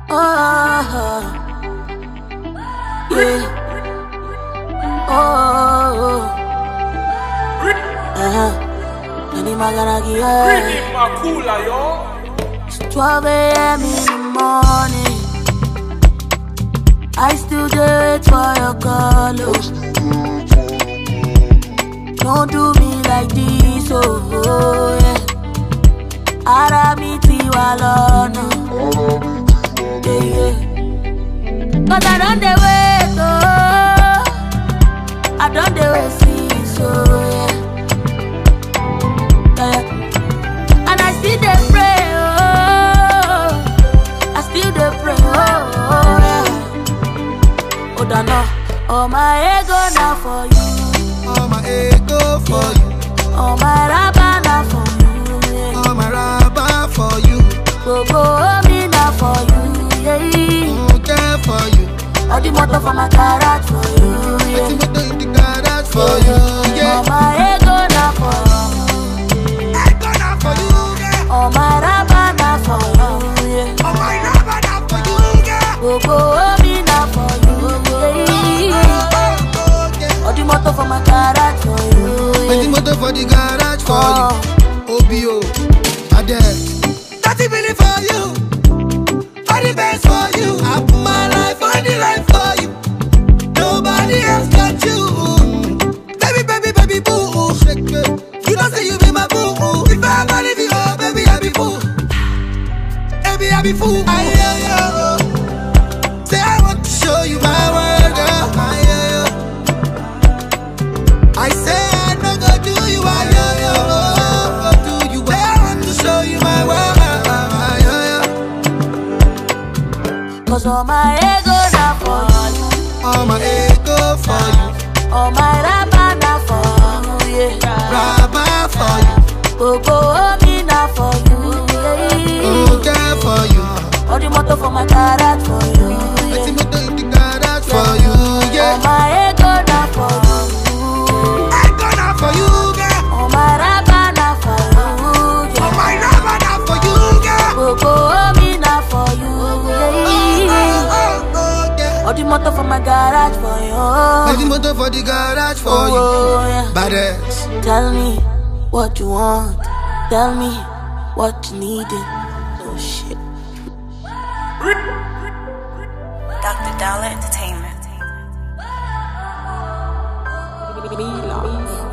Oh, yeah. Oh, uh-huh. Any maganagi, yeah. Really Makula, yo. It's 12 a.m. in the morning. I still do it for your call. oh. Don't do me like this, oh, oh yeah. Ara mi ti wà lọ́nà. Yeah, yeah. Cause I don't dey wait, oh. I don't dey wait since, oh yeah. yeah. And I still dey pray, oh. I still dey pray, oh, oh yeah. Oh, dano, oh my ego na for you, All my ego for you, oh my raba na for you, yeah. all my rubber for you, Gbogbo omi na for you, yeah. all care for you. All the motor for my garage for you, I yeah. see what in the garage for you, All yeah. my ego na for you, I gonna for you, yeah. all my raba na for you, yeah. All my rubber na for you, yeah. Gbogbo omi na for you, yeah. Oh, oh, yeah. All the motor for my garage for you, I see yeah. motor for the garage for Oh. you. OBO, Ade. Thirty million for you, for the best for you. I put my life on the line for you. Nobody else got you. Baby, baby, baby, boo. Shake it. You don't say you be my boo. If I ever leave you, oh, baby, I be fool. Baby, I be fool. I hear you. Say I want to show you my world, girl. I hear you. I say I no go do you, I hear you. Go do you. Say I want to show you my world. I hear you. Cause all my ego na for you, All my ego for you, all my raba na for you, yeah. rabba for you, Gbogbo omi na for you, yeah. okay for you. All the motor for my garage for you, I see yeah. motor in the garage for you, All yeah. my ego na for you, I gonna for you, girl. all my raba na for you, All yeah. my rabba na for you, girl. Gbogbo omi na for you, Oh, yeah. oh, oh, yeah. All the motor for my garage for I see you, motor for the garage for you. oh yeah. Badass. Tell me what you want, tell me what you needed. Oh shit. Dr. Dollar Entertainment. Milan.